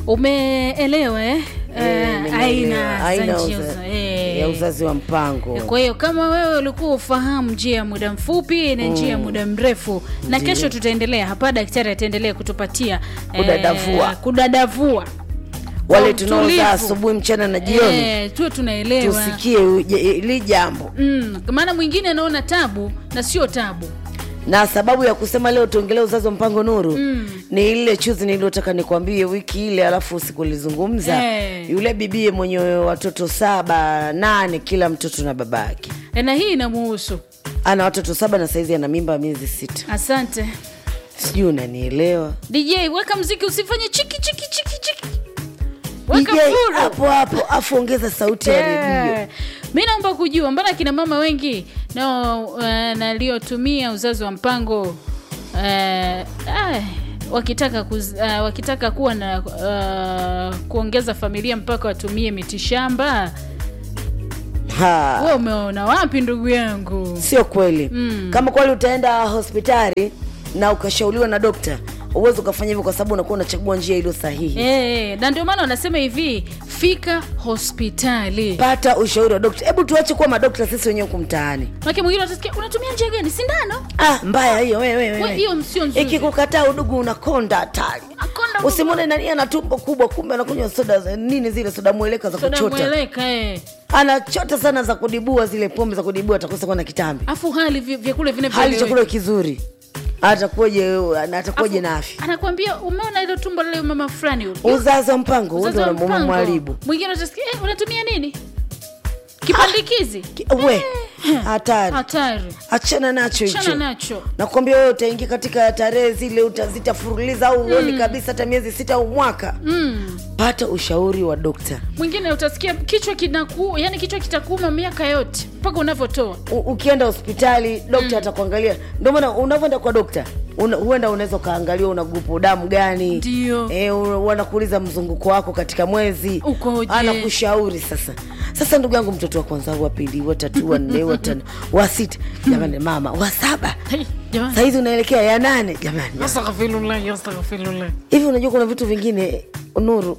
umeelewa eh? Eh, Eh, nimeelewa. aina Aina za uza- njia eh. ya uzazi wa mpango kwa hiyo kama wewe ulikuwa ufahamu njia ya muda mfupi na njia ya muda mrefu na kesho tutaendelea hapa daktari ataendelea kutupatia eh, Kudadavua. kudadavua wale kwa tunaozaa utulivu. asubuhi mchana na jioni eh, tuwe tunaelewa tusikie uje- hili jambo mm, maana mwingine anaona tabu na sio tabu na sababu ya kusema leo tuongelee uzazi wa mpango nuru mm. ni ile chuzi niliyotaka nikwambie wiki ile alafu sikulizungumza Eh. yule bibie mwenye watoto saba nane kila mtoto na baba yake Eh, na hii inamuhusu ana watoto saba na saizi ana mimba miezi sita asante sijui unanielewa dj weka mziki usifanye chiki chiki chiki chiki weka DJ, furu hapo hapo afu ongeza sauti ya redio Eh, mi naomba kujua mbona kina mama wengi no, uh, naliotumia uzazi wa mpango uh, ah, wakitaka kuz, uh, wakitaka kuwa na uh, kuongeza familia mpaka watumie mitishamba Ha. we umeona wapi ndugu yangu sio kweli mm. kama kweli utaenda hospitali na ukashauriwa na dokta uwezi ukafanya hivyo kwa sababu unakuwa unachagua njia iliyo sahihi Eh, na ndio maana wanasema hivi fika hospitali pata ushauri wa dokta hebu tuache kuwa madokta sisi wenyewe huku mtaani make mwingine utasikia unatumia njia gani sindano ah, mbaya hiyo wewe We, wewe hiyo sio nzuri ikikukataa udugu unakonda hatari Akonda udugu. usimwone nani ana tumbo kubwa kumbe anakunywa soda za- nini zile soda mweleka za soda kuchota mweleka eh. anachota sana za kudibua zile pombe za kudibua atakosa kuwa na kitambi afu hali vi- vyakula vine hali chakula kizuri atakuwaje atakuwaje na afya anakwambia umeona ile tumbo lile mama fulani yule. uzazi wa mpango Uzazi wa ndio mpango. mwaribu mwingine utasikia eh, unatumia nini kipandikizi Ki- we hatari hatari achana nacho chana hicho nacho nakwambia wewe utaingia katika tarehe zile utazitafuruliza au uoni kabisa hata miezi sita au mwaka mm. pata ushauri wa dokta mwingine utasikia kichwa kinaku yani kichwa kitakuuma miaka yote mpaka unavyotoa U- ukienda hospitali dokta atakuangalia ndio maana unavyoenda kwa dokta una, huenda unaweza ukaangaliwa una grupu damu gani Ndio. e, wanakuuliza mzunguko wako katika mwezi Ukoje? anakushauri sasa sasa ndugu yangu mtoto wa kwanza wa pili wa tatu wa nne wa tano wa sita jamani mama wa saba Hey, jamani sahizi unaelekea ya nane jamani astaghfirullah astaghfirullah hivi unajua kuna vitu vingine nuru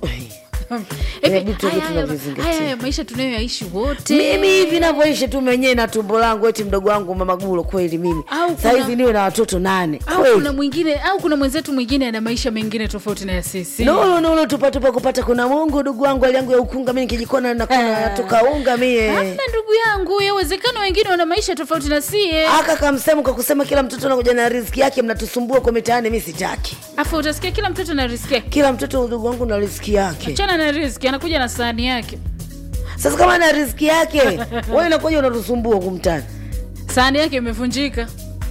Hivi, Inabidi tuwe haya- haya- tunavizingatia. haya haya maisha tunayoyaishi wote mimi hivi navyoishi tu mwenyewe na tumbo langu eti mdogo wangu mamagulo kweli mimi Au kuna- sahizi niwe na watoto nane au kweli kuna mwingine au kuna mwenzetu mwingine ana maisha mengine tofauti na ya sisi nulu nulu tupatupa kupata kuna mungu ndugu wangu hali yangu ya ukunga mi nikijikona nakona Ah. natoka unga mie hamna ndugu yangu yawezekana wengine wana maisha tofauti na sie aka kamsemu kwa kusema kila mtoto anakuja na riziki yake mnatusumbua kwa mitaani mi sitaki afu utasikia kila mtoto na riski yake kila mtoto ndugu wangu na riziki yake chana na riski anakuja na sahani yake sasa kama na riziki yake wewe inakuja unatusumbua huku mtaani sahani yake imevunjika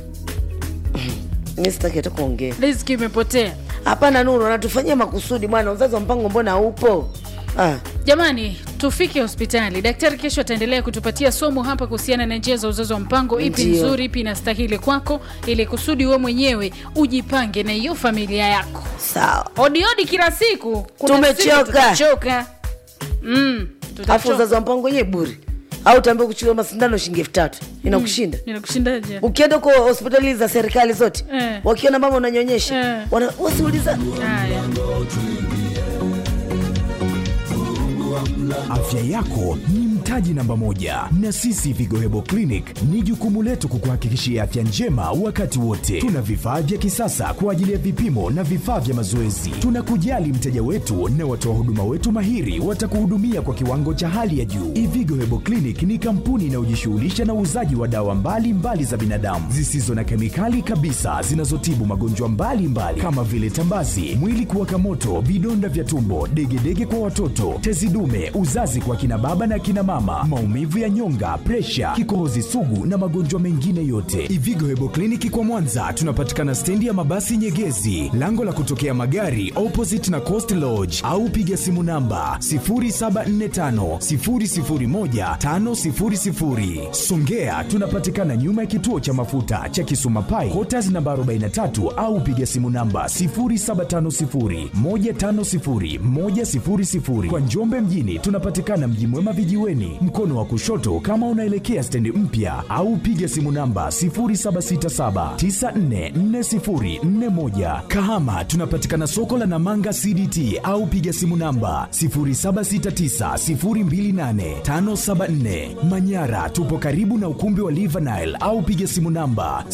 mi sitaki hata kuongea riski imepotea hapana nuru anatufanyia makusudi bwana uzazi wa mpango mbona upo ah. jamani tufike hospitali daktari kesho ataendelea kutupatia somo hapa kuhusiana na njia za uzazi wa mpango ipi Ndio. nzuri ipi inastahili kwako ili kusudi we mwenyewe ujipange na hiyo familia yako sawa odiodi kila siku kuna Tumechoka. siku tutachoka mm, afu tutachoka. uzazi wa mpango wenyewe bure au utaambia kuchukua masindano shilingi elfu tatu inakushinda Ninakushindaje? ukienda kwa hospitali za serikali zote Eh. wakiona mama unanyonyesha Eh. wana- wasiuliza Haya. Afya yako ni mtaji namba moja, na sisi Vigo Hebo Clinic ni jukumu letu kukuhakikishia afya njema wakati wote. Tuna vifaa vya kisasa kwa ajili ya vipimo na vifaa vya mazoezi. Tunakujali mteja wetu na watoa huduma wetu mahiri watakuhudumia kwa kiwango cha hali ya juu. Ivigo Hebo Clinic ni kampuni inayojishughulisha na uuzaji wa dawa mbalimbali mbali za binadamu zisizo na kemikali kabisa zinazotibu magonjwa mbalimbali kama vile tambazi, mwili kuwaka moto, vidonda vya tumbo, degedege kwa watoto, tezi dume, uzazi kwa kina baba na kina mama, maumivu ya nyonga, presha, kikohozi sugu na magonjwa mengine yote. Ivigo Hebo Kliniki kwa Mwanza tunapatikana stendi ya mabasi Nyegezi, lango la kutokea magari opposite na Coast Lodge, au piga simu namba 0745 001 500. Songea tunapatikana nyuma ya kituo cha mafuta cha Kisuma Pai, Quarters namba 43 au piga simu namba 0750 150 100. Kwa Njombe mjini tunapatikana Mji Mwema vijiweni, mlangoni mkono wa kushoto kama unaelekea stendi mpya au piga simu namba 0767944041 kahama tunapatikana soko la namanga cdt au piga simu namba 0769028574 manyara tupo karibu na ukumbi wa livanile au piga simu namba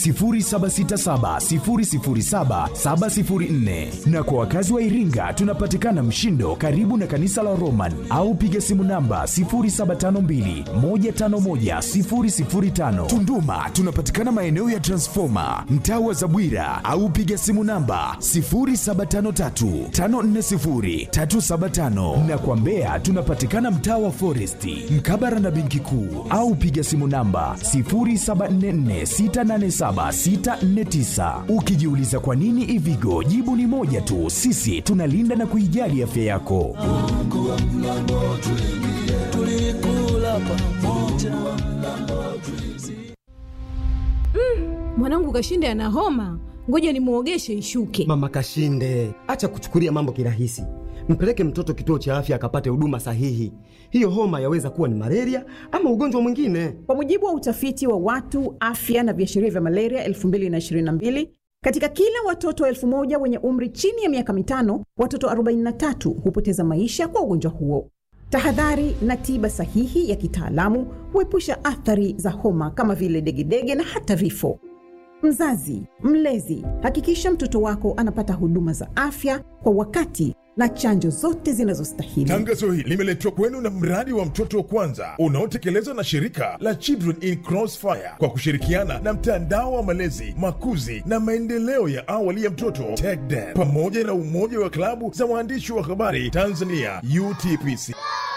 0767007704 na kwa wakazi wa iringa tunapatikana mshindo karibu na kanisa la roman au piga simu namba 0752151005 tunduma tunapatikana maeneo ya transfoma mtaa wa zabwira au piga simu namba 0753540375 na kwa mbeya tunapatikana mtaa wa foresti mkabara na benki kuu au piga simu namba 0744687649 ukijiuliza kwa nini ivigo jibu ni moja tu sisi tunalinda na kuijali afya yako mwanangu kashinde ana homa ngoja nimwogeshe ishuke Mama Kashinde, acha kuchukulia mambo kirahisi. Mpeleke mtoto kituo cha afya akapate huduma sahihi. Hiyo homa yaweza kuwa ni malaria ama ugonjwa mwingine. Kwa mujibu wa utafiti wa watu afya na viashiria vya malaria 2022 katika kila watoto elfu moja wenye umri chini ya miaka mitano, watoto 43 hupoteza maisha kwa ugonjwa huo. Tahadhari na tiba sahihi ya kitaalamu huepusha athari za homa kama vile degedege na hata vifo. Mzazi, mlezi, hakikisha mtoto wako anapata huduma za afya kwa wakati na chanjo zote zinazostahili. Tangazo hili limeletwa kwenu na mradi wa mtoto wa kwanza unaotekelezwa na shirika la Children in Crossfire kwa kushirikiana na mtandao wa malezi, makuzi na maendeleo ya awali ya mtoto TECDEM pamoja na umoja wa klabu za waandishi wa habari Tanzania UTPC.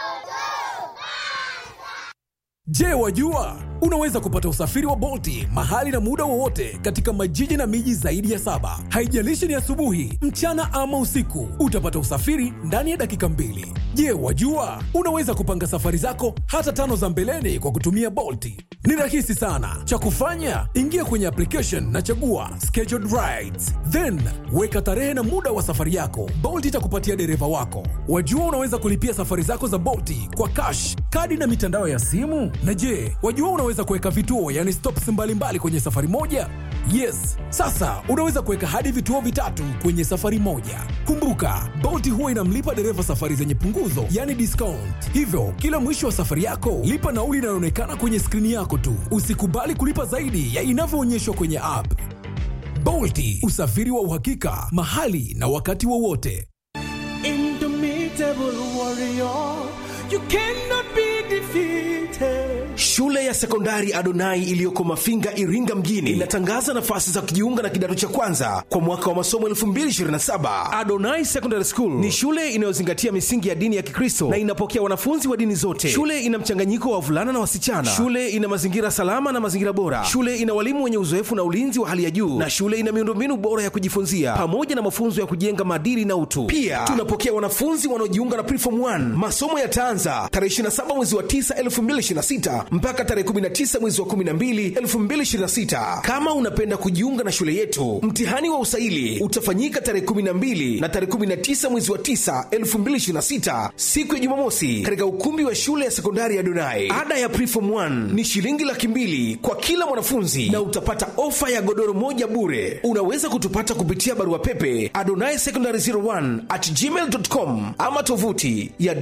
Je, wajua unaweza kupata usafiri wa Bolti mahali na muda wowote katika majiji na miji zaidi ya saba. Haijalishi ni asubuhi, mchana ama usiku, utapata usafiri ndani ya dakika mbili. Je, wajua unaweza kupanga safari zako hata tano za mbeleni kwa kutumia Bolti? Ni rahisi sana. Cha kufanya, ingia kwenye application na chagua scheduled rides, then weka tarehe na muda wa safari yako. Bolt itakupatia dereva wako. Wajua unaweza kulipia safari zako za Bolti kwa cash, kadi na mitandao ya simu. Na je, wajua unaweza kuweka vituo, yani stops mbalimbali kwenye safari moja? Yes, sasa unaweza kuweka hadi vituo vitatu kwenye safari moja. Kumbuka, Bolt huwa inamlipa dereva safari zenye punguzo, yani discount. Hivyo kila mwisho wa safari yako lipa nauli inayoonekana kwenye skrini yako tu. Usikubali kulipa zaidi ya inavyoonyeshwa kwenye app. Bolti, usafiri wa uhakika mahali na wakati wowote. Indomitable warrior, you cannot be defeated. Shule ya sekondari Adonai iliyoko Mafinga, Iringa mjini inatangaza nafasi za kujiunga na kidato cha kwanza kwa mwaka wa masomo 2027. Adonai Secondary School ni shule inayozingatia misingi ya dini ya Kikristo na inapokea wanafunzi wa dini zote. Shule ina mchanganyiko wa wavulana na wasichana. Shule ina mazingira salama na mazingira bora. Shule ina walimu wenye uzoefu na ulinzi wa hali ya juu, na shule ina miundombinu bora ya kujifunzia pamoja na mafunzo ya kujenga maadili na utu. Pia tunapokea wanafunzi wanaojiunga na Preform 1. Masomo yataanza tarehe 27 mwezi wa 9 2026 mpaka tarehe 19 mwezi wa 12 2026. Kama unapenda kujiunga na shule yetu, mtihani wa usaili utafanyika tarehe 12 na tarehe 19 mwezi wa 9 2026, siku ya Jumamosi, katika ukumbi wa shule ya sekondari ya Donai. Ada ya Preform 1 ni shilingi laki mbili kwa kila mwanafunzi na utapata ofa ya godoro moja bure. Unaweza kutupata kupitia barua pepe adonai secondary 01 at gmail.com ama tovuti ya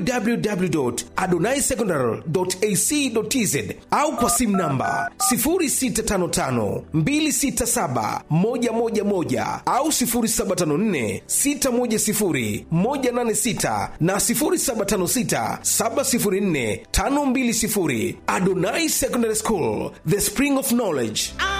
www.adonaisecondary.ac.tz au kwa simu namba 0655267111 au 0754610186 na 0756704520. Adonai Secondary School, the spring of knowledge.